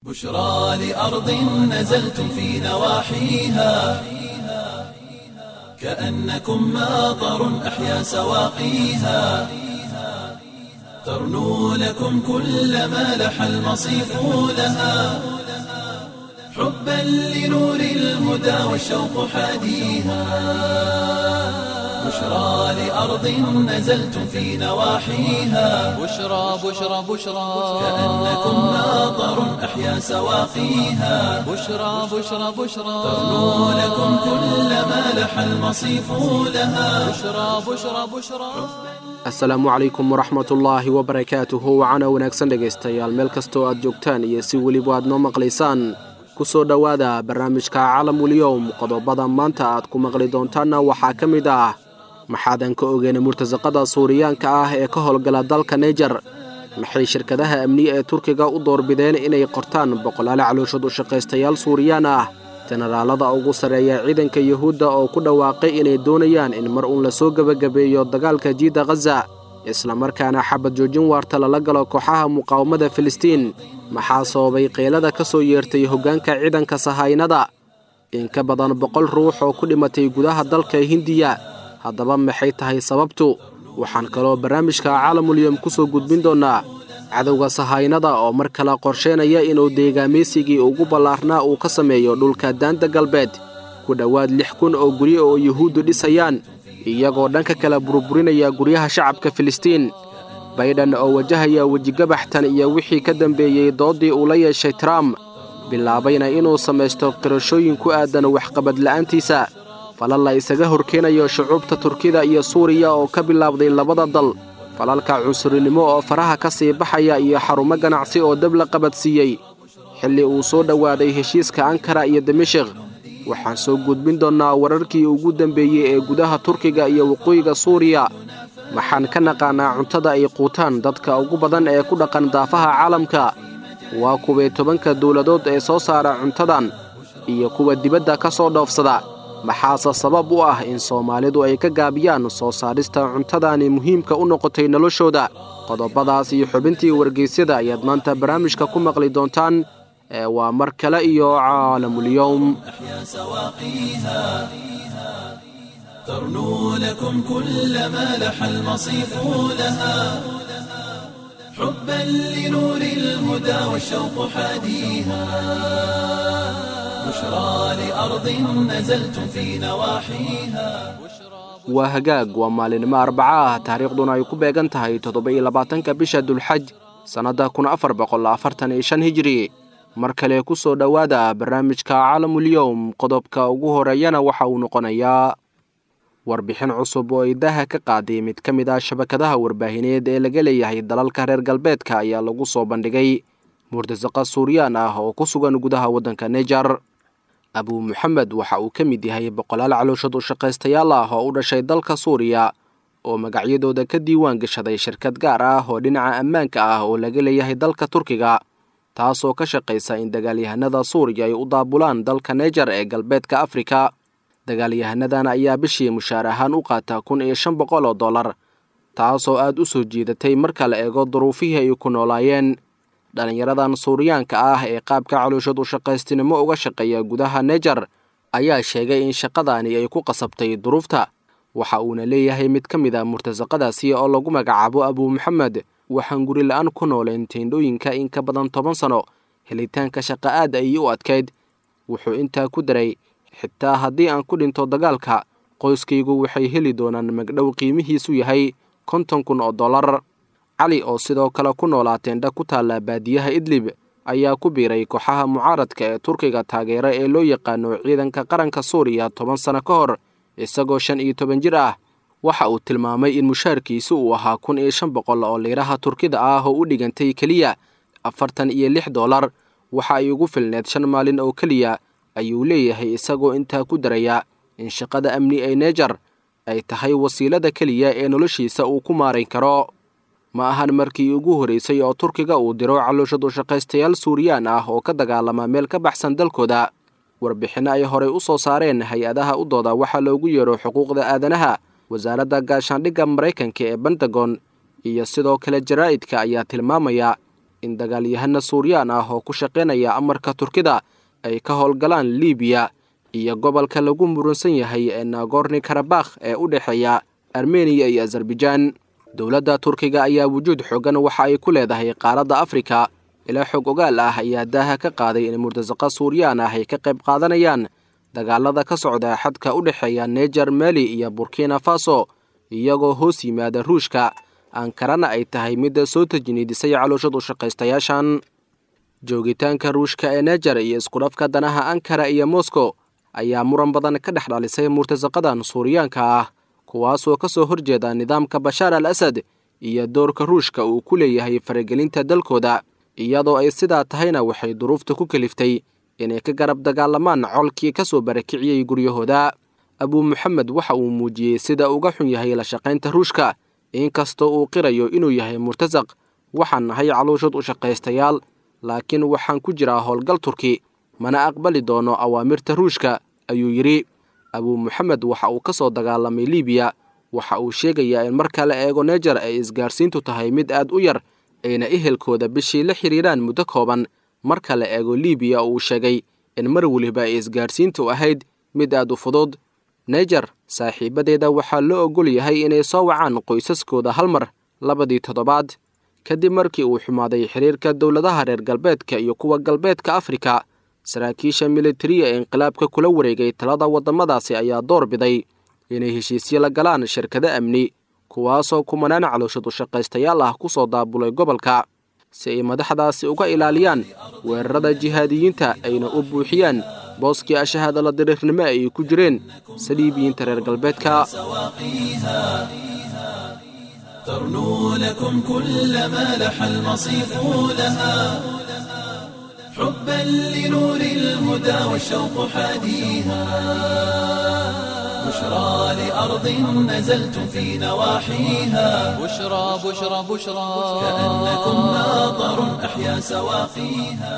بشرى لأرض نزلتم في نواحيها كأنكم ماطر أحيا سواقيها ترنو لكم كل ما لح المصيف لها حبا لنور الهدى والشوق حاديها بشرى لأرض نزلتم في نواحيها بشرى بشرى بشرى كأنكم ماطر أحيا سواقيها بشرى بشرى بشرى ترنو لكم كل ما لح المصيف لها بشرى بشرى بشرى asalaamu calaykum waraxmatullaahi wabarakaatuhu wacana wanaagsan dhegaystayaal meel kastoo aad joogtaan iyo si weliba aad noo maqlaysaan ku soo dhowaada barnaamijka calamulyowm qodobada maanta aad ku maqli doontaanna waxaa ka mid ah maxaadan ka ogeena murtasaqada suuriyaanka ah ee ka howlgala dalka naijer maxay shirkadaha amniye ee turkiga u doorbideen inay qortaan boqolaale calooshad u shaqaystayaal suuriyaan ah jenaraalada ugu sarreeya ciidanka yuhuudda oo ku dhawaaqay inay doonayaan in mar uun lasoo gebagabeeyo dagaalka jiidda khaza islamarkaana xabad joojin waarta lala galo kooxaha muqaawamada filistiin maxaa sababay qeylada ka soo yeertay hoggaanka ciidanka sahaynada in ka badan boqol ruux oo ku dhimatay gudaha dalka hindiya haddaba maxay tahay sababtu waxaan kaloo barnaamijka caalamulyom ku soo gudbin doonnaa cadowga sahaynada oo mar kale qorsheynaya inuu deegaameysigii ugu ballaarnaa uu ka sameeyo dhulka daanta galbeed ku dhowaad lix kun oo guryo oo yuhuuddu dhisayaan iyagoo dhanka kale burburinaya guryaha shacabka filistiin baydhan oo wajahaya wejigabaxtan iyo wixii ka dambeeyey dooddii uu la yeeshay trump bilaabayna inuu samaysto qirashooyin ku aadan waxqabad la'aantiisa falal la isaga horkeenayo shucuubta turkida iyo suuriya oo ka bilaabday labada dal falalka cunsurinimo oo faraha ka sii baxaya iyo xarumo ganacsi oo dab la qabadsiiyey xilli uu soo dhowaaday heshiiska ankara iyo dimashik waxaan soo gudbin doonnaa wararkii ugu dambeeyey ee gudaha turkiga iyo waqooyiga suuriya waxaan ka naqaanaa cuntada ay quutaan dadka ugu badan ee ku dhaqan daafaha caalamka waa kuway tobanka dowladood ee soo saara cuntadan iyo kuwa dibadda ka soo dhoofsada maxaase sabab u ah in soomaalidu ay ka gaabiyaan soo saarista cuntadaani muhiimka u noqotay noloshooda qodobadaas iyo xubintii wargeysyada ayaad maanta barnaamijka ku maqli doontaan ee waa mar kale iyo caalamulyowm أحيا سواقيها ترنو لكم كل ما لح المصيف لها حبا لنور الهدى والشوق حاديها بشرى لأرض نزلتم في نواحيها waa hagaag waa maalinimo arbaca ah taariikhduna ay ku beegan tahay toddoba-iyo labaatanka bisha dulxaj sannadda kun afar boqol afartan iyo shan hijiri mar kale ku soo dhowaada barnaamijka caalamulyowm qodobka ugu horeeyana waxa uu noqonayaa warbixin cusub oo idaha ka qaaday mid ka mid ah shabakadaha warbaahineed ee laga leeyahay dalalka reer galbeedka ayaa lagu soo bandhigay murtasaqa suuriyaan ah oo ku sugan gudaha waddanka naijer abuu moxamed waxa uu ka mid yahay boqolaal calooshad u shaqaystayaal ah oo u dhashay dalka suuriya oo magacyadooda ka diiwaan gashaday shirkad gaar ah oo dhinaca ammaanka ah oo laga leeyahay dalka turkiga taasoo ka shaqaysa in dagaalyahanada suuriya ay u daabulaan dalka naijer ee galbeedka afrika dagaalyahanadan ayaa bishii mushaar ahaan u qaata kun iyo shan boqol oo dollar taasoo aad u soo jiidatay marka la eego duruufihii ay ku noolaayeen dhallinyaradan suuriyaanka ah ee qaabka calooshad u shaqaystinimo uga shaqeeya gudaha naijer ayaa sheegay in shaqadaani ay ku qasabtay duruufta waxa uuna leeyahay mid ka mid a murtasaqadaasi oo lagu magacaabo abuu moxamed waxaan guri la-aan ku nooleen teendhooyinka in ka badan toban sano helitaanka shaqa aad ayay u adkayd wuxuu intaa ku daray xitaa haddii aan ku dhinto dagaalka qoyskaygu waxay heli doonaan magdhow qiimihiisu yahay konton kun oo dollar cali oo sidoo kale ku noolaa teendha ku taalla baadiyaha idlib ayaa ku biiray kooxaha mucaaradka ee turkiga taageera ee loo yaqaano ciidanka qaranka suuriya toban sano ka hor isagoo shan iyo toban jir ah waxa uu tilmaamay in mushaarkiisu uu ahaa kun iyo shan boqol oo liiraha turkida ah oo u dhigantay keliya afartan iyo lix dollar waxa ay ugu filneed shan maalin oo keliya ayuu leeyahay isagoo intaa ku daraya in shaqada amni ee naijer ay tahay wasiilada keliya ee noloshiisa uu ku maarayn karo ma ahan markii ugu horraysay oo turkiga uu diro calooshad u shaqaystayaal suuriyaan ah oo ka dagaalama meel ka baxsan dalkooda warbixinno ay horey u soo saareen hay-adaha u dooda waxaa loogu yeero xuquuqda aadanaha wasaaradda gaashaandhigga maraykanka ee bentagon iyo sidoo kale jaraa'idka ayaa tilmaamaya in dagaalyahano suuriyaan ah oo ku shaqaynaya amarka turkida ay ka howlgalaan libiya iyo gobolka lagu murunsan yahay ee nagorni karabakh ee u dhexeeya armeniya iyo azerbaijaan dowladda turkiga ayaa wujuud xoogan waxa ay ku leedahay qaaradda afrika ilaa xog ogaal ah ayaa daaha ka qaaday in murtasaqa suuriyaan ah ay ka qayb qaadanayaan dagaalada ka socda xadka u dhexeeya neger mali iyo burkina faso iyagoo hoos yimaada ruushka ankarana ay tahay midda soo tajniidisay calooshad u shaqaystayaashan joogitaanka ruushka ee neger iyo iskudhafka danaha ankara iyo moscow ayaa muran badan ka dhex dhalisay murtasaqadan suuriyaanka ah kuwaasoo ka soo horjeeda nidaamka bashaar al asad iyo doorka ruushka uu ku leeyahay faragelinta dalkooda iyadoo ay sidaa tahayna waxay duruufta ku keliftay inay ka garab dagaalamaan colkii ka soo barakiciyey guryahooda abuu moxamed waxa uu muujiyey sida uga xun yahay la shaqaynta ruushka inkastoo uu qirayo inuu yahay murtasaq waxaan nahay caluushad u shaqaystayaal laakiin waxaan ku jiraa howlgal turki mana aqbali doono awaamirta ruushka ayuu yidhi abuu moxamed waxa uu ka soo dagaalamay libiya waxa uu sheegayaa in marka la eego neger ay isgaarsiintu tahay mid aad u yar ayna ehelkooda bishii la xidhiiraan muddo kooban marka la eego libiya uu sheegay in mar weliba ay isgaarsiintu ahayd mid aad u fudud neger saaxiibadeeda waxaa loo ogol yahay inay soo wacaan qoysaskooda hal mar labadii toddobaad kadib markii uu xumaaday xiriirka dowladaha reer galbeedka iyo kuwa galbeedka afrika saraakiisha militariya ee inqilaabka kula wareegay talada waddamadaasi ayaa door biday inay heshiisyo la galaan shirkado amni kuwaasoo kumanaan calooshad u shaqaystayaal ah ku soo daabulay gobolka si ay madaxdaasi uga ilaaliyaan weerarada jihaadiyiinta ayna u buuxiyaan booskii ashahaada la diriirnimo ay ku jireen saliibiyiinta reer galbeedka ترنو لكم كل ما لح المصيف لها حبا لنور الهدى والشوق حاديها بشرى لأرض نزلتم في نواحيها بشرى بشرى بشرى كأنكم ناظر أحيا سواقيها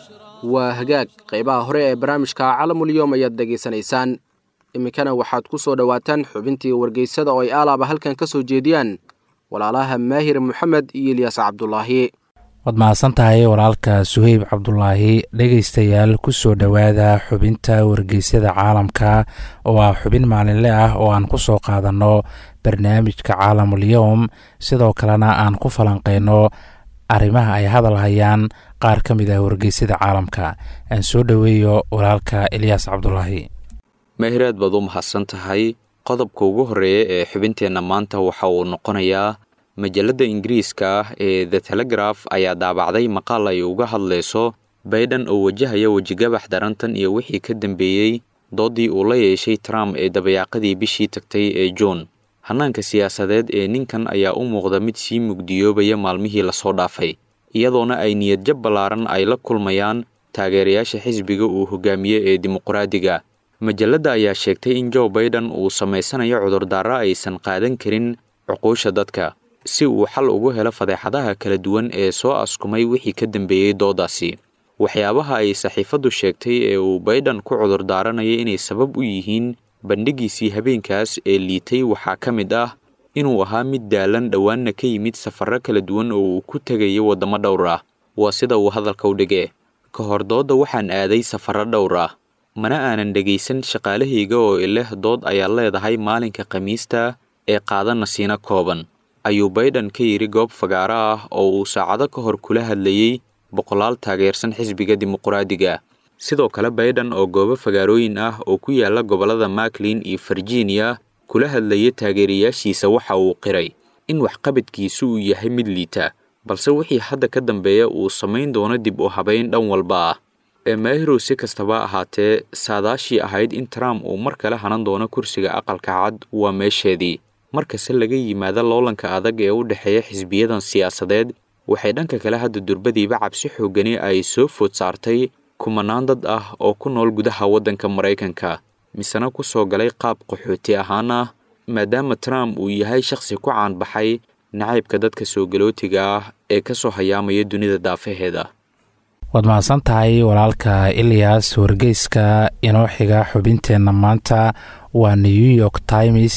waa hagaag qaybaha hore ee barnaamijka calamulyoom ayaad dhegaysanaysaan iminkana waxaad ku soo dhowaataan xubintii wargeysada oo ay aalaaba halkan ka soo jeediyaan walaalaha maahir moxamed iyo ilyaas cabdulaahi waad mahadsan tahay walaalka suheyb cabdulaahi dhegaystayaal ku soo dhowaada xubinta wargeysyada caalamka oo ah xubin maalinle ah oo aan ku soo qaadanno barnaamijka caalamul-yowm sidoo kalena aan ku falanqeyno arrimaha ay hadal hayaan qaar ka mid ah wargeysyada caalamka aan soo dhoweeyo walaalka ilyaas cabdulaahi mahiraad baad u mahadsan tahay qodobka ugu horreeya ee xubinteenna maanta waxa uu noqonayaa majalladda ingiriiska ah ee the telegraf ayaa daabacday maqaal ay uga hadlayso baydhan oo wajahaya wejigabax darantan iyo wixii ka dambeeyey doodii uu la yeeshay trump ee dabayaaqadii bishii tagtay ee juun hannaanka siyaasadeed ee ninkan ayaa u muuqda mid sii mugdiyoobaya maalmihii lasoo dhaafay iyadoona ay niyadjab ballaaran ay la kulmayaan taageerayaasha xisbiga uu hogaamiye ee dimuqraadiga majalladda ayaa sheegtay in joe baiden uu samaysanayo cudurdaara aysan qaadan karin cuquusha dadka si uu xal ugu helo fadeexadaha kala duwan ee soo askumay wixii ka dambeeyey doodaasi waxyaabaha ay saxiifaddu sheegtay ee uu baiden ku cudurdaaranaya inay sabab u yihiin bandhigiisii habeenkaas ee liitay waxaa ka mid ah inuu ahaa mid daalan dhowaanna ka yimid safarro kala duwan oo uu ku tegayo waddamo dhowr ah waa sida uu hadalka u dhige ka hor doodda waxaan aaday safarro dhowr ah mana aanan dhegaysan shaqaalahayga oo ileh dood ayaa leedahay maalinka khamiista ee qaada nasiino kooban ayuu baiden ka yidhi goob fagaaro ah oo uu saacado ka hor kula hadlayey boqolaal taageersan xisbiga dimuqraadiga sidoo kale baiden oo goobo fagaarooyin ah oo ku yaala gobollada maklin iyo virginia kula hadlaya taageerayaashiisa waxa uu qiray in waxqabadkiisu uu yahay mid liita balse wixii hadda ka dambeeya uu samayn doono dib u habayn dhan walba ah ee maahirow si kastaba ahaatee saadaashii ahayd in trump uu mar kale hanan doono kursiga aqalka cad waa meesheedii markase laga yimaado loolanka adag ee u dhexeeya xisbiyadan siyaasadeed waxay dhanka kale hadda durbadiiba cabsi xoogani ay soo food saartay kumanaan dad ah oo ku nool gudaha waddanka maraykanka misena ku soo galay qaab qaxooti ahaan ah maadaama trump uu yahay shakhsi ku caanbaxay nacaybka dadka soo galootiga ah ee ka soo hayaamaya dunida daafaheeda waad mahadsan tahay walaalka ilyas wargeyska inoo xiga xubinteenna maanta waa new york times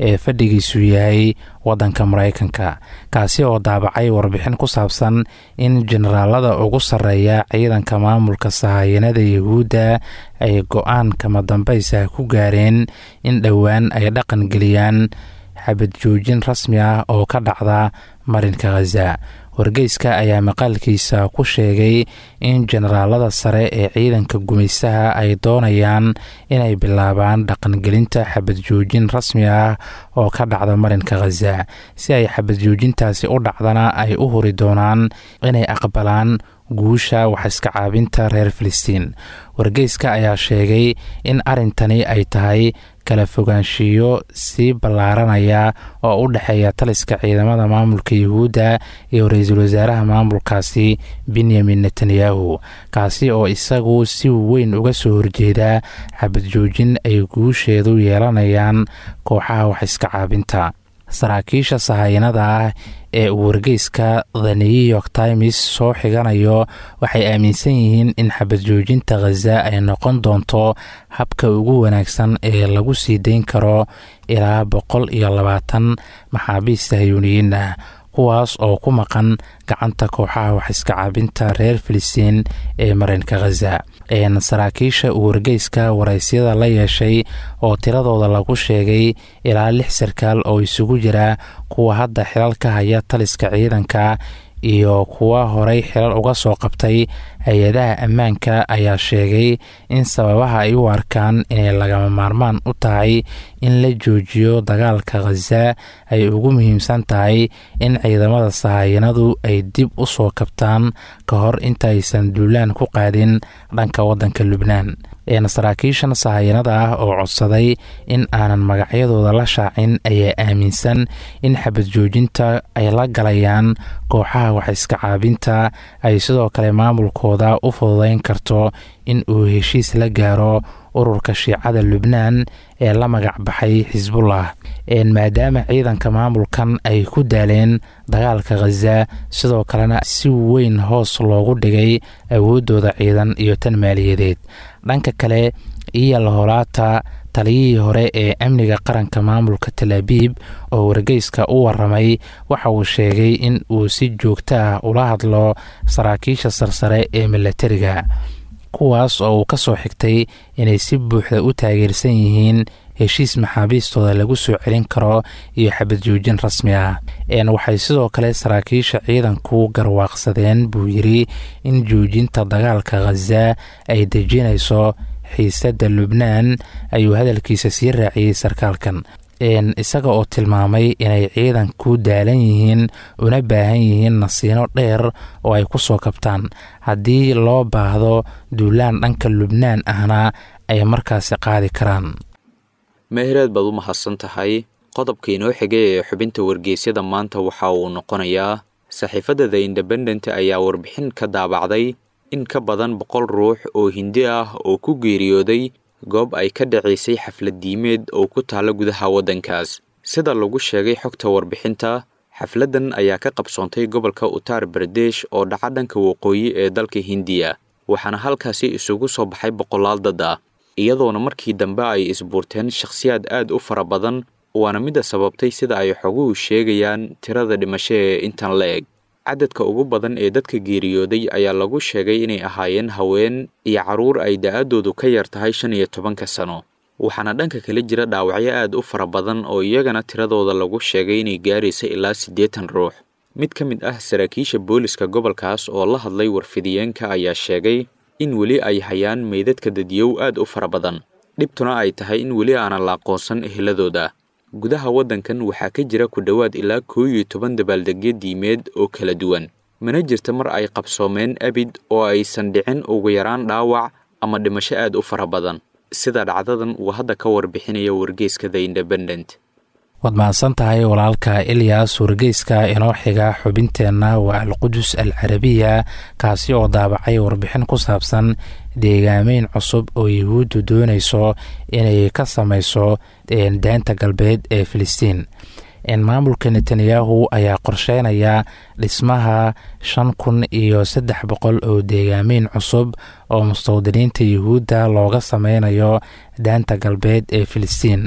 ee fadhigiisu yahay waddanka maraykanka kaasi oo daabacay warbixin ku saabsan in generaalada ugu sarreeya ciidanka maamulka sahayanada yahuudda ay go-aan kama dambaysa ku gaareen in dhowaan ay dhaqan geliyaan xabad joojin rasmi ah oo ka dhacda marinka khaza wargeyska ayaa maqaalkiisa ku sheegay in generaalada sare ee ciidanka gumaystaha ay doonayaan inay bilaabaan dhaqangelinta xabad joojin rasmi ah oo ka dhacda marinka khaza si ay xabad joojintaasi u dhacdana ay u huri doonaan inay aqbalaan guusha waxiska caabinta reer filistiin wargeyska ayaa sheegay in arrintani ay tahay kala fogaanshiyo sii ballaaranaya oo u dhexeeya taliska ciidamada maamulka yuhuudda iyo ra-iisul wasaaraha maamulkaasi benyamin netanyahu kaasi oo isagu si weyn uga soo horjeeda xabad joojin ay guusheedu yeelanayaan kooxaha waxiska caabinta saraakiisha sahayanada ah ee uu wargeyska the new york times soo xiganayo waxay aaminsan yihiin in xabad joojinta khaza ay noqon doonto habka ugu wanaagsan ee lagu sii dayn karo ilaa boqol iyo labaatan maxaabiis sahyuuniyiin ah kuwaas oo ku maqan gacanta kooxaha waxiska caabinta reer filistiin ee marinka khaza saraakiisha uu wargeyska waraysyada la yeeshay oo tiradooda lagu sheegay ilaa lix sarkaal oo isugu jira kuwa hadda xilal ka haya taliska ciidanka iyo kuwa horey xilal uga soo qabtay hay-adaha ammaanka ayaa sheegay in sababaha ay u arkaan inay lagama maarmaan u tahay in la joojiyo dagaalka khaza ay ugu muhiimsan tahay in ciidamada sahayanadu ay dib u soo kabtaan ka hor intaaysan duulaan ku qaadin dhanka waddanka lubnaan saraakiishan sahayanada ah oo codsaday in aanan magacyadooda la shaacin ayaa aaminsan in xabad joojinta ay la galayaan kooxaha waxiska caabinta ay sidoo kale maamulkooda u fududeyn karto in uu heshiis la gaaro ururka shiicada lubnaan ee la magac baxay xisbullah maadaama ciidanka maamulkan ay ku daaleen dagaalka khaza sidoo kalena si weyn hoos loogu dhigay awooddooda ciidan iyo tan maaliyadeed dhanka kale iyo laholaata taliyihii hore ee amniga qaranka maamulka talaabiib oo wargeyska u waramay waxa uu sheegay in uu si joogto ah ula hadlo saraakiisha sarsare ee milatariga kuwaas oo uu ka soo xigtay inay si buuxda u taageersan yihiin heshiis maxaabiistooda lagu soo celin karo iyo xabad joojin rasmi ah waxay sidoo kale saraakiisha ciidanku garwaaqsadeen buu yiri in joojinta dagaalka khaza ay dejinayso xiisadda lubnaan ayuu hadalkiisa sii raaciyey sarkaalkan isaga oo tilmaamay inay ciidanku daalan yihiin una baahan yihiin nasiino dheer oo ay ku soo kabtaan haddii loo baahdo duulaan dhanka lubnaan ahna ay markaasi qaadi karaan meehreed baad u mahadsan tahay qodobka inoo xigay ee xubinta wargeysyada maanta waxa uu noqonayaa saxiifadda the independent ayaa warbixin ka daabacday in ka badan boqol ruux oo hindi ah oo ku geeriyooday goob ay ka dhacaysay xaflad diimeed oo ku taalla gudaha waddankaas sida lagu sheegay xogta warbixinta xafladdan ayaa ka qabsoontay gobolka uttar bardesh oo dhaca dhanka waqooyi ee dalka hindiya waxaana halkaasi isugu soo baxay boqolaal dad ah iyadoona markii dambe ay isbuurteen shakhsiyaad aad u fara badan waana midda sababtay sida ay xoguhu sheegayaan tirada dhimasho ee intan la eg cadadka ugu badan ee dadka geeriyooday ayaa lagu sheegay inay ahaayeen haween iyo carruur ay da-adoodu ka yar tahay shan iyo tobanka sano waxaana dhanka kale jira dhaawacyo aad u fara badan oo iyagana tiradooda lagu sheegay inay gaaraysa ilaa siddeetan ruux mid ka mid ah saraakiisha booliska gobolkaas oo la hadlay warfidiyeenka ayaa sheegay in weli ay hayaan meydadka dadiyow aad u fara badan dhibtuna ay tahay in weli aanan la aqoonsan eheladooda gudaha waddankan waxaa ka jira ku dhowaad ilaa koo iyo toban dabaaldegyo diimeed oo kala duwan mana jirta mar ay qabsoomeen abid oo aysan dhicin ugu yaraan dhaawac ama dhimasho aad u fara badan sida dhacdadan uu hadda ka warbixinaya wargeyska the independent waad mahadsan tahay walaalka ilyas wargeyska inoo xiga xubinteenna waa alqudus al carabiya kaasi oo daabacay warbixin ku saabsan deegaameyn cusub oo yuhuuddu doonayso inay ka samayso daanta galbeed ee filistiin maamulka netanyahu ayaa qorsheynaya dhismaha shan kun iyo saddex boqol oo deegaameyn cusub oo mustawdiniinta yuhuudda looga sameynayo daanta galbeed ee filistiin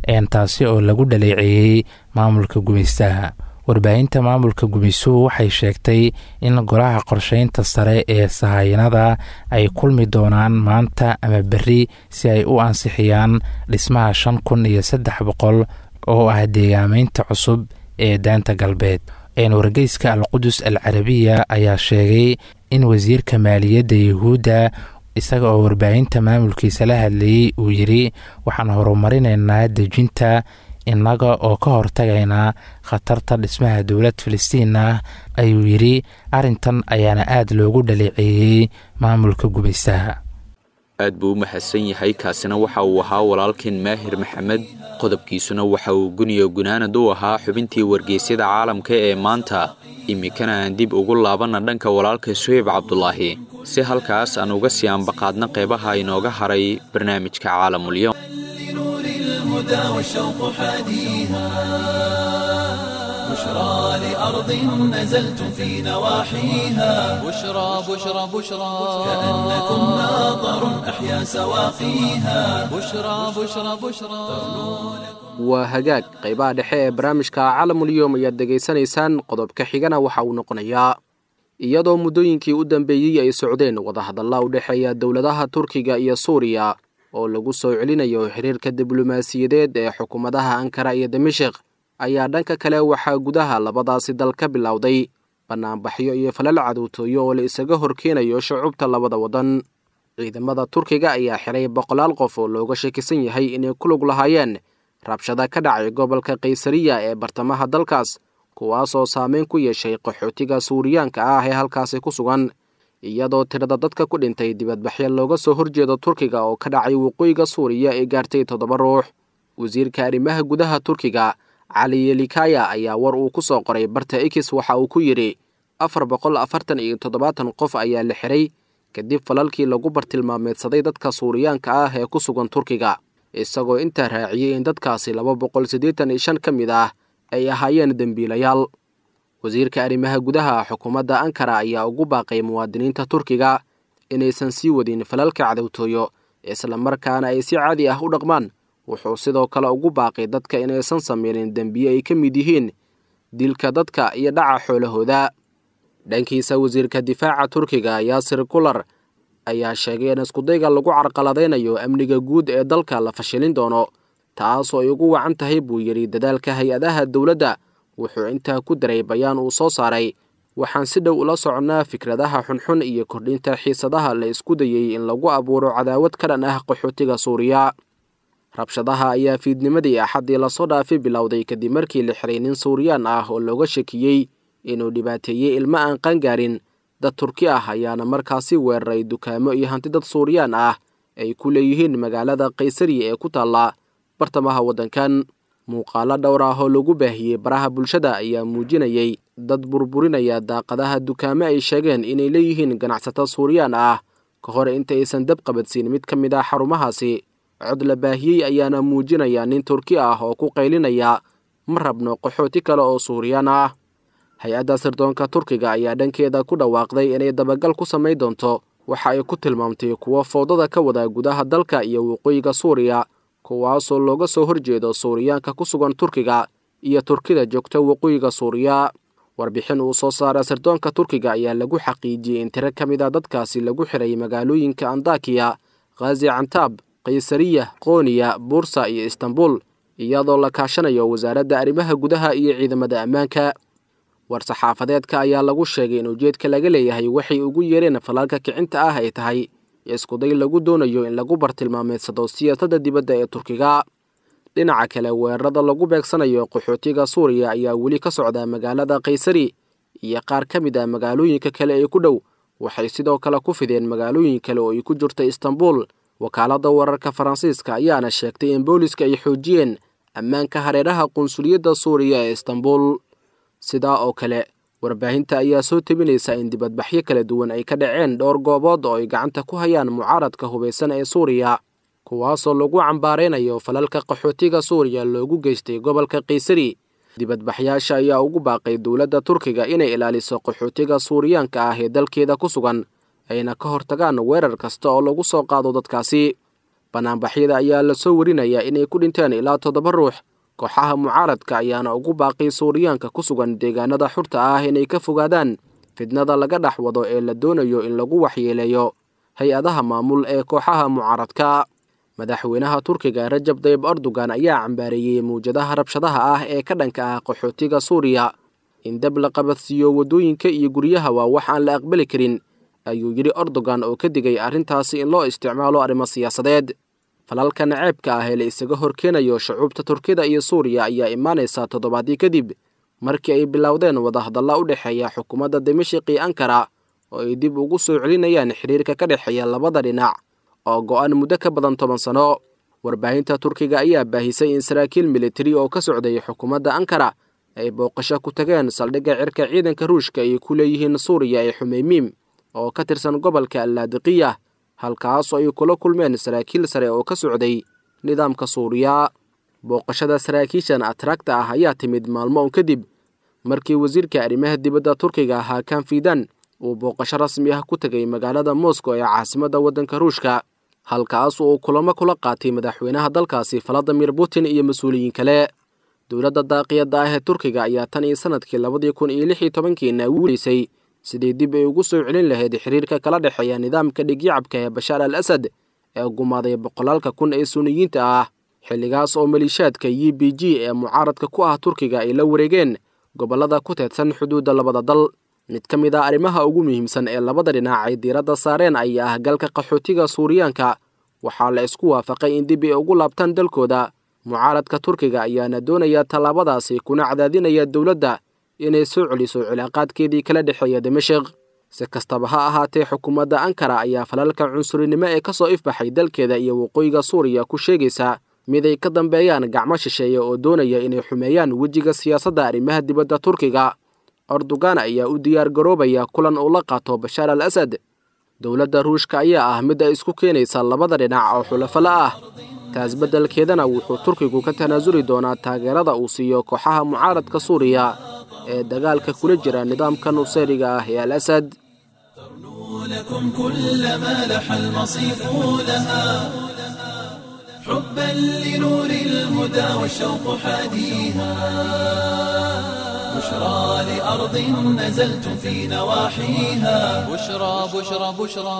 taasi oo lagu dhaleeceeyey maamulka gumaystaha warbaahinta maamulka gumaysuhu waxay sheegtay in golaha qorsheynta sare ee sahayanada ay kulmi doonaan maanta ama berri si ay u ansixiyaan dhismaha shan kun iyo saddex boqol oo ah deegaameynta cusub ee daanta galbeed wargeyska alqudus al carabiya ayaa sheegay in wasiirka maaliyadda yuhuudda isaga oo warbaahinta maamulkiisa la hadlayey uu yidhi waxaan horumarinaynaa dejinta innaga oo ka hortagaynaa khatarta dhismaha dowlad filistiin ah ayuu yidhi arrintan ayaana aada loogu dhaleeceeyey maamulka gumaystaha aad buu u mahadsan yahay kaasina waxa uu ahaa walaalkeen maahir maxamed qodobkiisuna waxa uu guniyo gunaanad u ahaa xubintii wargeysyada caalamka ee maanta iminkana aan dib ugu laabanna dhanka walaalka suheyb cabdulaahi si halkaas aan uga sii ambaqaadna qeybaha inooga haray barnaamijka caalamulyoom لنور الهدى والشوق حاديها بشرى لأرض نزلتم في نواحيها بشرى بشرى بشرى كأنكم ناظر أحيا سواقيها بشرى بشرى بشرى waa hagaag qaybaha dhexe ee barnaamijka caalamulyoom ayaad degaysanaysaan qodobka xigana waxa uu noqonayaa iyadoo muddooyinkii u dambeeyey ay socdeen wadahadalla u dhexeeya dowladaha turkiga iyo suuriya oo lagu soo celinayo xiriirka diblomaasiyadeed ee xukuumadaha ankara iyo damashik ayaa dhanka kale waxaa gudaha labadaasi dal ka bilowday bannaanbaxyo iyo falal cadowtooyo oo la isaga horkeenayo shucubta labada waddan ciidamada turkiga ayaa xiray boqolaal qof oo looga shakisan yahay inay ku lug lahaayeen rabshada ka dhacay gobolka kaysariya ee bartamaha dalkaas kuwaasoo saameyn ku yeeshay qaxootiga suuriyaanka ah ee halkaasi ku sugan iyadoo tirada dadka ku dhintay dibadbaxyo looga soo horjeedo turkiga oo ka dhacay waqooyiga suuriya ee gaartay toddoba ruux wasiirka arrimaha gudaha turkiga cali yelikaya ayaa war uu ku soo qoray barta ikis waxa uu ku yidhi afar boqol afartan iyo toddobaatan qof ayaa la xiray kadib falalkii lagu bartilmaameedsaday dadka suuriyaanka ah ee ku sugan turkiga isagoo intaa raaciyey in dadkaasi laba boqol siddeetan iyo shan ka mid ah ay ahaayeen dembiilayaal wasiirka arrimaha gudaha xukuumadda ankara ayaa ugu baaqay muwaadiniinta turkiga inaysan sii wadin falalka cadowtooyo islamarkaana ay si caadi ah u dhaqmaan wuxuu sidoo kale ugu baaqay dadka inaysan sameynin dembiye ay ka mid yihiin dilka dadka iyo dhaca xoolahooda dhankiisa wasiirka difaaca turkiga yaasir kular ayaa sheegay in iskudayga lagu carqaladaynayo amniga guud ee dalka la fashilin doono taasoo ay ugu wacan tahay buu yidhi dadaalka hay-adaha dowladda wuxuu intaa ku daray bayaan uu soo saaray waxaan si dhow ula soconnaa fikradaha xunxun iyo kordhinta xiisadaha la isku dayey in lagu abuuro cadaawad ka dhan ah qaxootiga suuriya rabshadaha ayaa fiidnimadii axaddii lasoo dhaafi bilowday kadib markii la xiray nin suuriyaan ah oo looga shakiyey inuu dhibaateeyey ilmo aan qangaarin dad turki ah ayaana markaasi weeraray dukaamo iyo hanti dad suuriyaan ah ay ku leeyihiin magaalada kaysariya ee ku taalla bartamaha waddankan muuqaalo dhowr ah oo lagu baahiyey baraha bulshada ayaa muujinayay dad burburinaya daaqadaha dukaamo ay sheegeen inay leeyihiin ganacsato suuriyaan ah ka hor inta aysan dab qabadsiin mid ka mid ah xarumahaasi cod la baahiyey ayaana muujinaya nin turki ah oo ku qaylinaya ma rabno qaxooti kale oo suuriyaan ah hay-adda sirdoonka turkiga ayaa dhankeeda ku dhawaaqday inay dabagal ku samayn doonto waxa ay ku tilmaamtay kuwo fowdada ka wada gudaha dalka iyo waqooyiga suuriya kuwaasoo looga soo horjeedo suuriyaanka ku sugan turkiga iyo turkida joogta waqooyiga suuriya warbixin uu soo saara sirdoonka turkiga ayaa lagu xaqiijiyey in tiro ka mid a dadkaasi lagu xiray magaalooyinka andakiya khazi cantaab kaysariya qooniya buursa iyo istanbul iyadoo la kaashanayo wasaaradda arrimaha gudaha iyo ciidamada ammaanka war-saxaafadeedka ayaa lagu sheegay in ujeedka laga leeyahay waxay ugu yeereen falaalka kicinta ah ay tahay iskuday lagu doonayo in lagu bartilmaameedsado siyaasadda dibadda ee turkiga dhinaca kale weerarada lagu beegsanayo qaxootiga suuriya ayaa weli ka socda magaalada kaysari iyo qaar ka mid ah magaalooyinka kale ee ku dhow waxay sidoo kale ku fideen magaalooyin kale oo ay ku jirta istanbul wakaaladda wararka faransiiska ayaana sheegtay in booliska ay xoojiyeen ammaanka hareeraha qunsuliyadda suuriya ee istanbul sidaa oo kale warbaahinta ayaa soo tebinaysa in dibadbaxyo kala duwan ay ka dhaceen dhowr goobood oo ay gacanta ku hayaan mucaaradka hubaysan ee suuriya kuwaasoo lagu cambaaraynayo falalka qaxootiga suuriya loogu geystay gobolka kaysari dibadbaxyaasha ayaa ugu baaqay dowladda turkiga inay ilaaliso qaxootiga suuriyaanka ah ee dalkeeda ku sugan ayna ka hortagaan weerar kasta oo lagu soo qaado dadkaasi banaanbaxyada ayaa lasoo warinayaa inay ku dhinteen ilaa toddoba ruux kooxaha mucaaradka ayaana ugu baaqay suuriyaanka ku sugan deegaanada xurta ah inay ka fogaadaan fidnada laga dhex wado ee la doonayo in lagu waxyeeleeyo hay-adaha maamul ee kooxaha mucaaradka madaxweynaha turkiga rajab dayib erdogan ayaa cambaareeyey mawjadaha rabshadaha ah ee ka dhanka ah qaxootiga suuriya in dab la qabadsiiyo waddooyinka iyo guryaha waa wax aan la aqbali karin ayuu yidhi erdogan oo ka digay arrintaasi in loo isticmaalo arrimo siyaasadeed falalka naceebka ah ee la isaga horkeenayo shucuubta turkida iyo suuriya ayaa imaanaysa toddobaadii kadib markii ay bilowdeen wadahadalla u dhexeeya xukuumadda dimashik iyo ankara oo ay dib ugu soo celinayaan xiriirka ka dhexeeya labada dhinac oo go'an muddo ka badan toban sano warbaahinta turkiga ayaa baahisay in saraakiil militari oo ka socday xukuumadda ankara ay booqasho ku tageen saldhigga cirka ciidanka ruushka ay ku leeyihiin suuriya ee xumeymiim oo ka tirsan gobolka allaadiqiya halkaasoo ay kula kulmeen saraakiil sare oo ka socday nidaamka suuriya booqashada saraakiishan atragta ah ayaa timid maalmo un kadib markii wasiirka arrimaha dibadda turkiga hakan fidan uu booqasho rasmi ah ku tegay magaalada moscow ee caasimadda waddanka ruushka halkaas uu kulamo kula qaatay madaxweynaha dalkaasi valadimir putin iyo mas-uuliyiin kale dowladda daaqiyadda ah ee turkiga ayaa tan iyo sanadkii labadii kun iyo lix iyo tobankiina wuuleysay sidii dib ay ugu soo celin lahayd xiriirka kala dhexeeya nidaamka dhigyacabka ee bashaar al asad ee gumaaday boqolaalka kun ee suuniyiinta ah xilligaas oo maliishaadka u b g ee mucaaradka ku ah turkiga ay la wareegeen gobollada ku teedsan xuduudda labada dal mid ka mid ah arrimaha ugu muhiimsan ee labada dhinac ay diiradda saareen ayaa ah galka qaxootiga suuriyaanka waxaa la isku waafaqay in dib ay ugu laabtaan dalkooda mucaaradka turkiga ayaana doonaya tallaabadaasi kuna cadaadinaya dowladda inay soo celiso cilaaqaadkeedii kala dhexeeya dimashik si kastaba ha ahaatee xukuumadda ankara ayaa falalka cunsurinimo ee ka soo ifbaxay dalkeeda iyo waqooyiga suuriya ku sheegaysa mid ay ka dambeeyaan gacmo shisheeye oo doonaya inay xumeeyaan wejiga siyaasadda arrimaha dibadda turkiga erdogan ayaa u diyaar garoobaya kulan uu la qaato bashaar al asad dowladda ruushka ayaa ah mid ay isku keenaysa labada dhinac oo xulafala ah taas beddelkeedana wuxuu turkigu ka tanaasuli doonaa taageerada uu siiyo kooxaha mucaaradka suuriya ee dagaalka kula jira nidaamka nusayriga ah ee al asad لكم كل ما لح المصيف لها حبا لنور الهدى والشوق حاديها بشرى لأرض نزلتم في نواحيها بشرى بشرى بشرى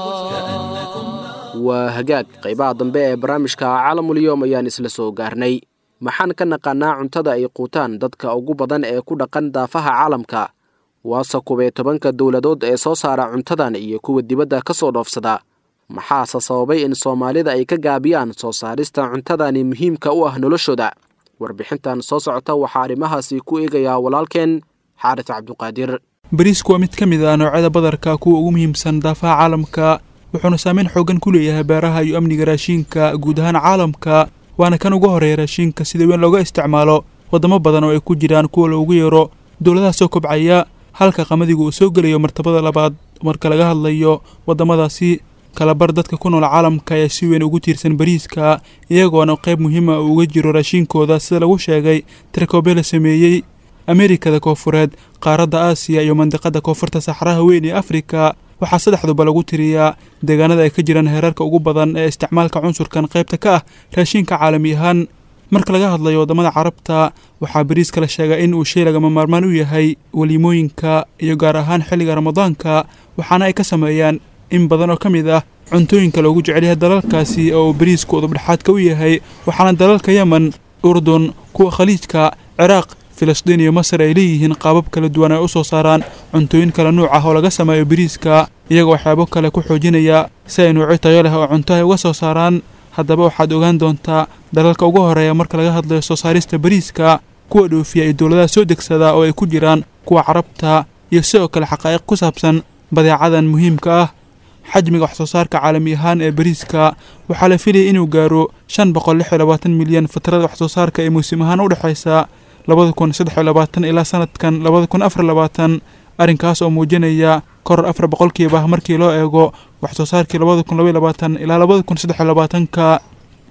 waa hagaag qaybaha dambe ee barnaamijka caalamulyoom ayaan isla soo gaarnay maxaan ka naqaanaa cuntada ay quutaan dadka ugu badan ee ku dhaqan daafaha caalamka waase kubee tobanka dowladood ee soo saara cuntadan iyo kuwa dibadda ka soo dhoofsada maxaase sababay in soomaalida ay ka gaabiyaan soo saarista cuntadani muhiimka u ah noloshooda warbixintan soo socota waxaa arrimahaasi ku eegayaa walaalkeen xaaris cabduqaadir bariisku waa mid ka mid ah noocyada badarka kuwa ugu muhiimsan daafaha caalamka wuxuuna saameyn xoogan ku leeyahay beeraha iyo amniga raashiinka guud ahaan caalamka waana kan ugu horeeya raashiinka sida weyn looga isticmaalo waddamo badan oo ay ku jiraan kuwa loogu yeero dowladaha soo kobcaya halka qamadigu uu soo gelayo martabada labaad marka laga hadlayo waddamadaasi kalabar dadka ku nool caalamka ayaa si weyn ugu tiirsan bariiska iyagoona qayb muhiima uu uga jiro raashiinkooda sida lagu sheegay tirkoobe la sameeyey ameerikada koofureed qaaradda aasiya iyo mandiqada koonfurta saxraha weyn ee afrika waxaa saddexduba lagu tiriyaa deegaanada ay ka jiraan heerarka ugu badan ee isticmaalka cunsurkan qaybta ka ah raashiinka caalami ahaan marka laga hadlayo waddamada carabta waxaa bariiska la sheegaa in uu shay lagama maarmaan u yahay weliimooyinka iyo gaar ahaan xilliga ramadaanka waxaana ay ka sameeyaan in badan oo ka mid ah cuntooyinka loogu jecel yahay dalalkaasi oo uu bariisku udubdhexaadka u yahay waxaana dalalka yemen urdun kuwa khaliijka ciraaq filistiin iyo masar ay leeyihiin qaabab kala duwan ay u soo saaraan cuntooyin kala nuuc ah oo laga sameeyo bariiska iyagoo waxyaabo kale ku xoojinaya si ay nuucyo tayo leh oo cunto ay uga soo saaraan haddaba waxaad ogaan doontaa dalalka ugu horeeya marka laga hadlayo soo saarista bariiska kuwa dhoofiya iyo dowladaha soo degsada oo ay ku jiraan kuwa carabta iyo sidoo kale xaqaa'iq ku saabsan badeecadan muhiimka ah xajmiga wax soo saarka caalami ahaan ee bariiska waxaa la filayay inuu gaaro shan boqol lix iyo labaatan milyan fatrada wax soo saarka ee muusim ahaan u dhexaysa labada kun saddex iyo labaatan ilaa sanadkan labada kun afar labaatan arrinkaas oo muujinaya koror afar boqolkiiba markii loo eego wax soo saarkii labada kun labaiyo labaatan ilaa labada kun saddex iyo labaatanka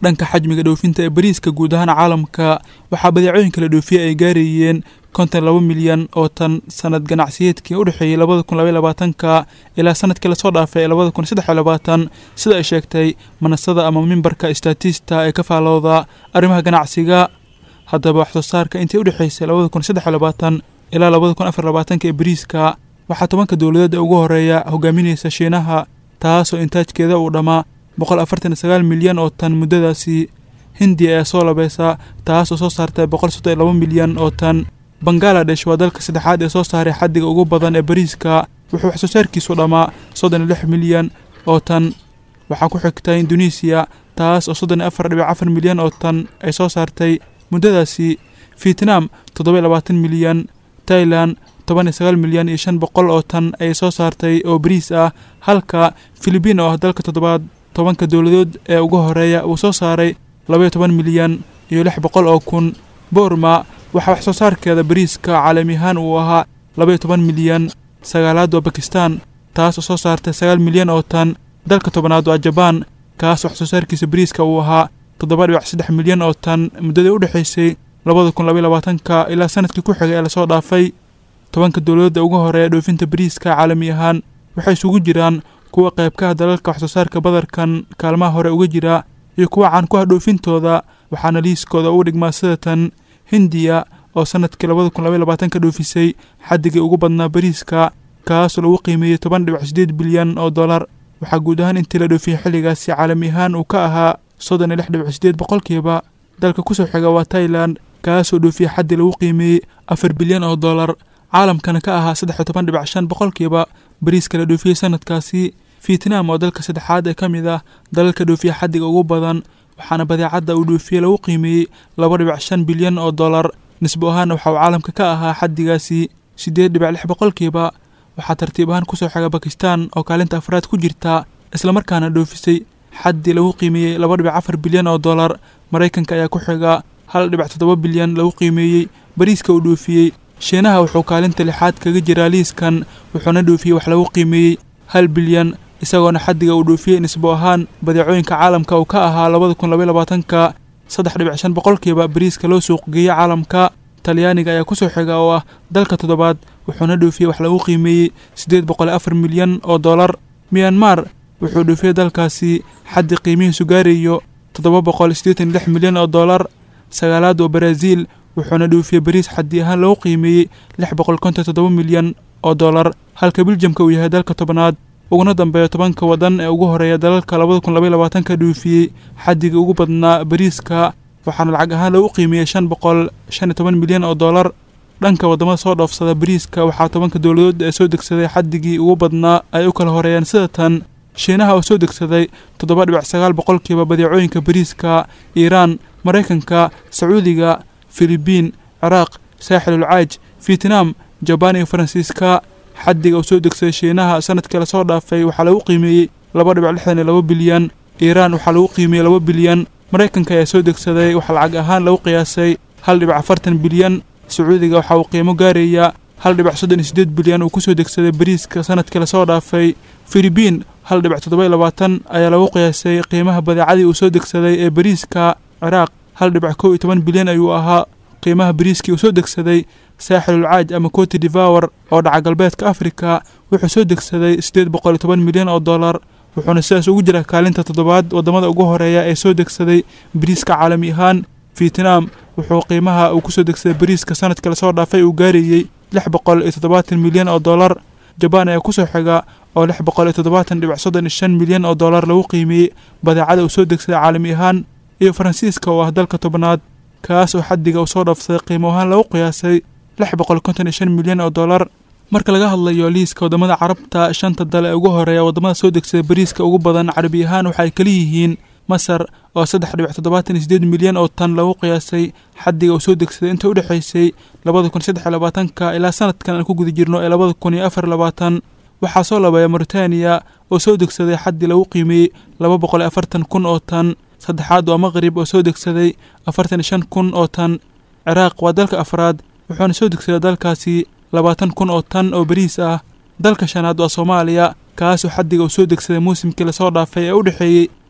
dhanka xajmiga dhoofinta ee bariiska guud ahaan caalamka waxaa badeecooyinka la dhoofiyey ay gaarayeen konton laba milyan oo tan sanad ganacsiyeedkii u dhexeeyey labada kun labaiy labaatanka ilaa sanadkii lasoo dhaafay ee labada kun saddex iyo labaatan sida ay sheegtay manasada ama mimbarka statista ee ka faalooda arrimaha ganacsiga haddaba wax soo saarka intii u dhexeysay labada kun saddex iyo labaatan ilaa labada kun afar labaatanka ee bariiska waxaa tobanka dowladeed ee ugu horeeya hogaaminaysa shiinaha taasoo intaajkeeda uu dhammaa boqol afartan iyo sagaal milyan oo tan muddadaasi hindiya ayaa soo labeysa taasoo soo saartay boqol soddon iyo laba milyan oo tan bangaladesh waa dalka saddexaad ee soo saaray xaddiga ugu badan ee bariiska wuxuu wax soo saarkiisu dhammaa soddon iyo lix milyan oo tan waxaa ku xigta indonesiya taas oo soddon iyo afar dhibic afar milyan oo tan ay soo saartay muddadaasi vietnam toddoba iyo labaatan milyan tailan toban iyo sagaal milyan iyo shan boqol oo tan ayay soo saartay oo bariis ah halka filibiin oo ah dalka toddobaad tobanka dowladood ee ugu horeeya uu soo saaray labaiyo toban milyan iyo lix boqol oo kun boorma waxaa wax soo saarkeeda bariiska caalami ahaan uu ahaa labaiyo toban milyan sagaalaad waa bakistan taas oo soo saartay sagaal milyan oo tan dalka tobanaad waa jabaan kaas wax soo saarkiisa bariiska uu ahaa toddoba dhibic saddex milyan oo tan muddadii u dhexaysay labada kun labaiy labaatanka ilaa sanadkii ku xigay ee lasoo dhaafay tobanka dowladda ugu horeeya dhoofinta bariiska caalami ahaan waxay isugu jiraan kuwa qaybkaha dalalka wax soo saarka badarkan kaalmaha hore uga jira iyo kuwa caan ku ah dhoofintooda waxaana liiskooda ugu dhigmaa sida tan hindiya oo sanadkii labada kun labaiy labaatanka dhoofisay xaddigii ugu badnaa bariiska kaasoo lagu qiimeeyey toban dhibic sideed bilyan oo dollar waxaa guud ahaan intii la dhoofiyey xilligaasi caalami ahaan uu ka ahaa soddon iyo lix dhibic sideed boqolkiiba dalka kusoo xiga waa tailan kaasoo dhoofiyey xaddii lagu qiimeeyey afar bilyan oo dollar caalamkana ka ahaa saddex iyo toban dhibic shan boqolkiiba bariiska la dhoofiyey sanadkaasi vietnam oo dalka saddexaad ee ka mid ah dalalka dhoofiya xaddiga ugu badan waxaana badeecadda uu dhoofiyey lagu qiimeeyey laba dhibic shan bilyan oo dollar nisbo ahaanna waxa uu caalamka ka ahaa xaddigaasi siddeed dhibic lix boqolkiiba waxaa tartiib ahaan kusoo xiga bakistan oo kaalinta afraad ku jirta islamarkaana dhoofisay xaddii lagu qiimeeyey laba dhibic afar bilyan oo dollar maraykanka ayaa ku xiga hal dhibic toddoba bilyan lagu qiimeeyey bariiska uu dhoofiyey shiinaha wuxuu kaalinta lixaad kaga jiraa liiskan wuxuuna dhoofiyey wax lagu qiimeeyey hal bilyan isagoona xaddiga uu dhoofiyey nisbo ahaan badeecooyinka caalamka uu ka ahaa labada kun labaiy labaatanka saddex dhibic shan boqolkiiba bariiska loo suuq geeyey caalamka talyaaniga ayaa kusoo xiga oo ah dalka toddobaad wuxuuna dhoofiyey wax lagu qiimeeyey siddeed boqol iyo afar milyan oo dollar miyanmar wuxuu dhoofiyey dalkaasi xaddi qiimihiisu gaarayo toddoba boqol siddeetan iyo lix milyan oo dollar sagaalaad waa baraaziil wuxuuna dhoofiyey bariis xaddi ahaan lagu qiimeeyey lix boqol konton toddoba milyan oo dollar halka biljamka uu yahay dalka tobnaad uguna dambeeya tobanka waddan ee ugu horeeya dalalka labada kun labaiy labaatanka dhoofiyey xaddiga ugu badnaa bariiska waxaana lacag ahaan lagu qiimeeyey shan boqol shan iyo toban milyan oo dollar dhanka waddamada soo dhoofsada bariiska waxaa tobanka dowladood ee soo degsaday xaddigii ugu badnaa ay u kala horeeyeen sida tan shiinaha oo soo degsaday toddoba dhibic sagaal boqolkiiba badeecooyinka bariiska iiraan maraykanka sacuudiga filibiin ciraaq saaxilul caaj vietnam jabaan iyo faransiiska xaddiga uu soo degsaday shiinaha sanadkii lasoo dhaafay waxaa lagu qiimeeyey laba dhibic lixdan iyo laba bilyan iiraan waxaa lagu qiimeeyey laba bilyan maraykanka ayaa soo degsaday waxaa lacag ahaan lagu qiyaasay hal dhibic afartan bilyan sacuudiga waxa uu qiimo gaaraya hal dhibic soddon iyo siddeed bilyan uu kusoo degsaday bariiska sanadkii lasoo dhaafay filibiin hal dhibic toddoba iyo labaatan ayaa lagu qiyaasay qiimaha badeecadii uu soo degsaday ee bariiska ciraaq hal dhibic kow iyo toban bilyan ayuu ahaa qiimaha bariiskii uu soo degsaday saaxilul caaj ama cote devour oo dhaca galbeedka afrika wuxuu soo degsaday siddeed boqol iyo toban milyan oo dollar wuxuuna sidaas ugu jira kaalinta toddobaad waddamada ugu horeeya ee soo degsaday bariiska caalami ahaan vietnam wuxuu qiimaha uu kusoo degsaday bariiska sanadkii lasoo dhaafay uu gaarayey lix boqol iyo toddobaatan milyan oo dollar jabaan ayaa kusoo xiga oo lix boqol iyo toddobaatan dhibic soddon iyo shan milyan oo dollar lagu qiimeeyey badeecada uu soo degsaday caalami ahaan iyo faransiiska oo ah dalka tobnaad kaas oo xaddiga uu soo dhaafsaday qiimo ahaan lagu qiyaasay lix boqol konton iyo shan milyan oo dollar marka laga hadlayo liiska waddamada carabta shanta dal ee ugu horeeya waddamada soo degsaday bariiska ugu badan carabi ahaan waxa ay kala yihiin masar oo saddex dhibic toddobaatan iyo sideed milyan oo tan lagu qiyaasay xaddiga uu soo degsaday inta u dhexaysay labada kun saddex iyo labaatanka ilaa sanadkan aan ku guda jirno ee labada kun iyo afar labaatan waxaa soo labeeya mauritaniya oo soo degsaday xaddii lagu qiimeeyey laba boqol iyo afartan kun oo tan saddexaad waa maqrib oo soo degsaday afartan iyo shan kun oo tan ciraaq waa dalka afraad wuxuuna soo degsaday dalkaasi labaatan kun oo tan oo bariis ah dalka shanaad waa soomaaliya kaasoo xaddiga uu soo degsaday muusimkii lasoo dhaafay ee u dhexeeyey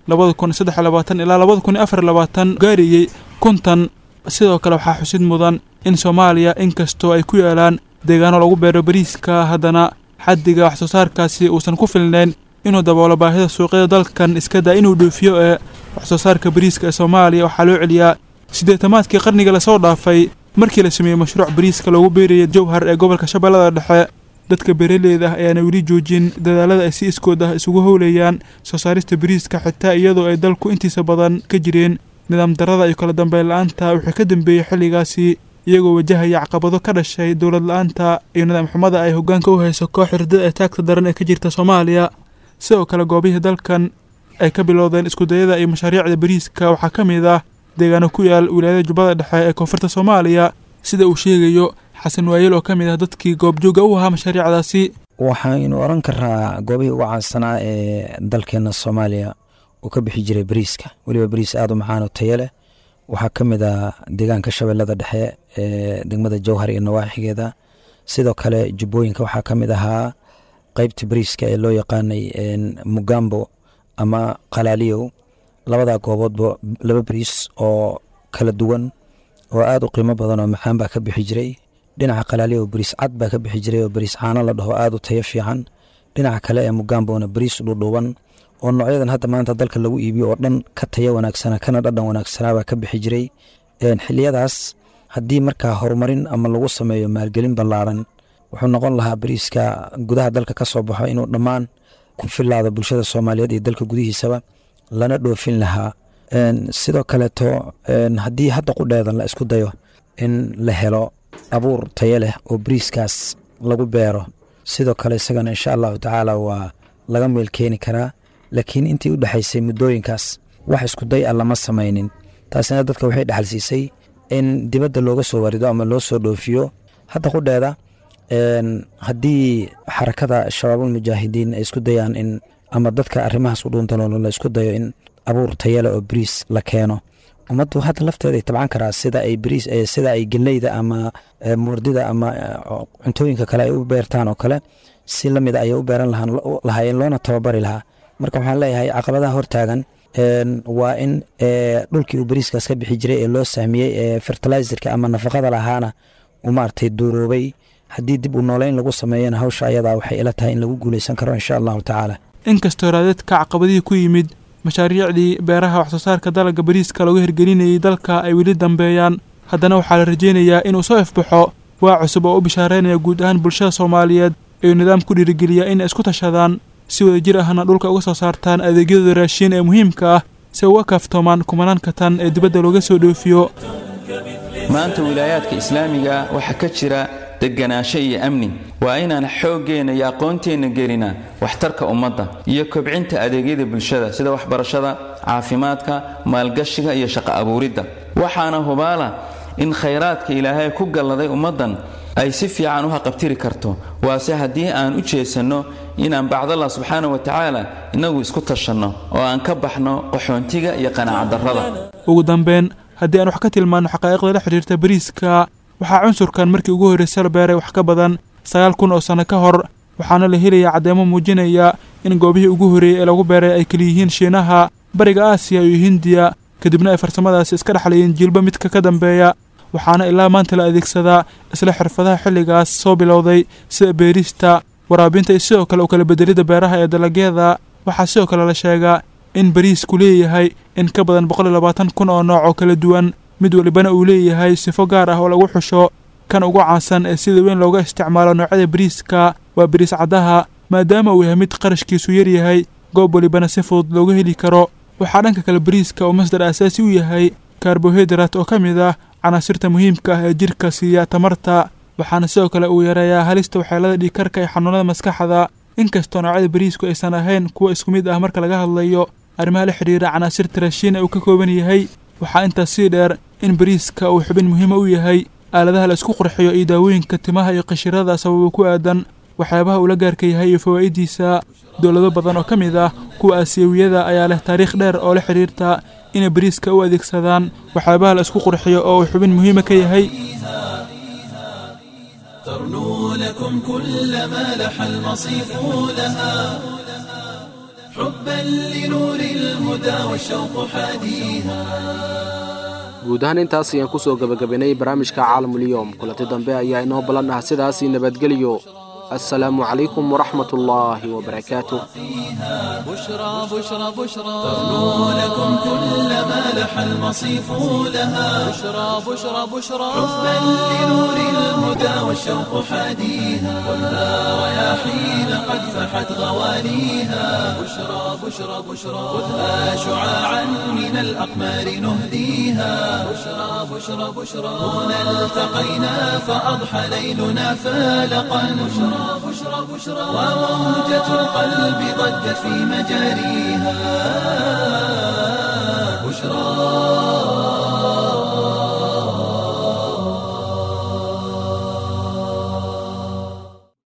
labada kun saddex iyo labaatan ilaa labada kun iyo afar iyo labaatan gaarayey kontan sidoo kale waxaa xusid mudan in soomaaliya inkastoo ay ku yaalaan deegaano lagu beero bariiska haddana xaddiga wax soo saarkaasi uusan ku filnayn inuu daboolo baahida suuqyada dalkan iska daa inuu dhoofiyo ee wax soo saarka bariiska ee soomaaliya waxaa loo celiyaa siddeetamaadkii qarniga lasoo dhaafay markii la sameeyey mashruuc bariiska loogu beerayay jowhar ee gobolka shabeellada dhexe dadka beeraleyda ah ayaana weli joojin dadaalada ay si iskood ah isugu howlayaan soo saarista bariiska xitaa iyadoo ay dalku intiisa badan ka jireen nidaam darada iyo kala dambeyn la-aanta wixii ka dambeeyey xilligaasi iyagoo wajahaya caqabado ka dhashay dowlad la-aanta iyo nidaam xumada ay hoggaanka u hayso koox hurdada ee taagta daran ee ka jirta soomaaliya sidoo kale goobihii dalkan ay ka bilowdeen iskudayada iyo mashaariicda bariiska waxaa ka mid ah deegaano ku yaal wilaayada jubbada dhexe ee koonfurta soomaaliya sida uu sheegayo xasan waayel oo ka mid ah dadkii goobjooga u ahaa mashaariicdaasi waxaynu oran karaa goobihii ugu caansanaa ee dalkeena soomaaliya uu ka bixi jiray bariiska weliba bariis aada u macaan oo tayo leh waxaa ka mid ah deegaanka shabeellada dhexe ee degmada jowhar iyo nawaaxigeeda sidoo kale jubbooyinka waxaa ka mid ahaa qeybta bariiska ee loo yaqaanay mugambo ama qalaaliyow labadaa gooboodba laba bariis oo kala duwan oo aada u qiimo badan oo macaan baa ka bixi jiray dhinaca qalaaliyow bariis cad baa ka bixi jiray oo bariis caano la dhaho aada u tayo fiican dhinaca kale ee mugambona bariis dhudhuuban oo noocyadan hadda maanta dalka lagu iibiyo oo dhan ka tayo wanaagsana kana dhadhan wanaagsanaa baa ka bixi jiray xiliyadaas haddii markaa horumarin ama lagu sameeyo maalgelin ballaaran wuxuu noqon lahaa bariiska gudaha dalka ka soo baxo inuu dhammaan ku filaado bulshada soomaaliyeed iyo dalka gudihiisaba lana dhoofin lahaa sidoo kaleeto haddii hadda qudheedan la isku dayo in la helo abuur tayo leh oo bariiskaas lagu beero sidoo kale isagana insha allahu tacaala waa laga meel keeni karaa laakiin intii u dhexaysay muddooyinkaas wax iskuday a lama samaynin taasina dadka waxay dhexalsiisay in dibadda looga soo warido ama loo soo dhoofiyo hadda qudheeda haddii xarakada shabaabulmujaahidiin ay isku dayaan in ama dadka arrimahaas u dhuuntaloolo la isku dayo in abuur tayale oo bariis la keeno ummaddu hadda lafteeda ay tabcan karaa sida ay bariis sida ay geleyda ama murdida ama cuntooyinka kale ay u beertaan oo kale si la mida ayay u beeran lahaayeen loona tababari lahaa marka waxaan leeyahay caqabadaha hortaagan waa in dhulkii uu bariiskaas ka bixi jiray ee loo sahmiyey ee fertilizerka ama nafaqada lahaana uu maaragtay duuroobay haddii dib u nooleyn lagu sameeyana hawsha ayadaa waxay ila tahay in lagu guuleysan karo insha allahu tacaala inkastoo raadeedka caqabadihii ku yimid mashaariicdii beeraha waxsoo saarka dalagga bariiska lagu hirgelinayay dalka ay weli dambeeyaan haddana waxaa la rajaynayaa inuu soo ifbaxo waa cusub oo u bishaareynaya guud ahaan bulshada soomaaliyeed ee nidaam ku dhiirigeliya inay isku tashadaan si wadajir ahna dhulka uga soo saartaan adeegyadooda raashiin ee muhiimka ah si uga kaaftoomaan kumanaanka tan ee dibadda looga soo dhoofiyo maanta wilaayaadka islaamiga waxaa ka jira deganaansho iyo amni waa inaan xooggeenna iyo aqoonteenna gelinaa waxtarka ummadda iyo kobcinta adeegyada bulshada sida waxbarashada caafimaadka maalgashiga iyo shaqo abuuridda waxaana hubaala in khayraadka ilaahay ku galladay ummaddan ay si fiican u haqabtiri karto waase haddii aan u jeesanno inaan bacdallah subxaana wa tacaala innagu isku tashanno oo aan ka baxno qaxoontiga iyo qanaacadarrada ugu dambeyn haddii aan wax ka tilmaanno xaqaa'iqda la xidhiirta bariiska waxaa cunsurkan markii ugu horraysay la beeray wax ka badan sagaal kun oo sanno ka hor waxaana la helayaa caddeemo muujinaya in goobihii ugu horreeyey ee lagu beeray ay keliyihiin shiinaha bariga aasiya iyo hindiya kadibna ay farsamadaasi iska dhexlayeen jiilba midka ka dambeeya waxaana ilaa maanta la adeegsadaa isla xirfadaha xilligaas soo bilowday sida beerista waraabinta iyo sidoo kale u kala bedelidda beeraha ee dalagyada waxaa sidoo kale la sheegaa in bariisku leeyahay in ka badan boqol iyo labaatan kun oo nooc oo kala duwan mid walibana uu leeyahay sifo gaar ah oo lagu xusho kan ugu caansan ee sida weyn looga isticmaalo noocyada bariiska waa bariis caddaha maadaama uu yahay mid qarashkiisu yaryahay goob walibana si fudud looga heli karo waxaa dhanka kale bariiska uu masdar aasaasi u yahay karbohaydarat oo ka mid ah canaasirta muhiimka ah ee jirka siiya tamarta waxaana sidoo kale uu yareeyaa halista waxyeelada dhiigkarka iyo xanuunada maskaxda inkastoo noocyada bariisku aysan ahayn kuwa isku mid ah marka laga hadlayo arrimaha la xidhiira canaasirta raashiin ee uu ka kooban yahay waxaa intaas sii dheer in bariiska uu xubin muhiima u yahay aaladaha la isku qurxiyo iyo daawooyinka timaha iyo qashirada sababa ku aadan waxyaabaha uu la gaarka yahay iyo fawaa'idiisa dowlado badan oo ka mid ah kuwa aasiyawiyada ayaa leh taariikh dheer oo la xidhiirta inay bariiska u adeegsadaan waxyaabaha la isku qurxiyo oo uu xubin muhiima ka yahay ترنو لكم كل ما لح المصيف لها حبا لنور الهدى والشوق حاديها guud ahaan intaas ayaan ku soo gebagabaynay barnaamijka caalamulyoom kulanti dambe ayaa inoo ballan ah sidaasii nabadgeliyo assalaamu calaykum waraxmat ullaahi wabarakaatuh بشرى بشرى بشرى تغنو لكم كل ما لح المصيف لها بشرى بشرى بشرى حبا لنور الهدى والشوق حاديها خذها رياحين قد فحت غواليها بشرى بشرى بشرى خذها شعاعا من الأقمار نهديها بشرى بشرى بشرى هنا التقينا فأضحى ليلنا فالقا بشرى بشرى بشرى وموجة القلب ضجت في مجاريها بشرى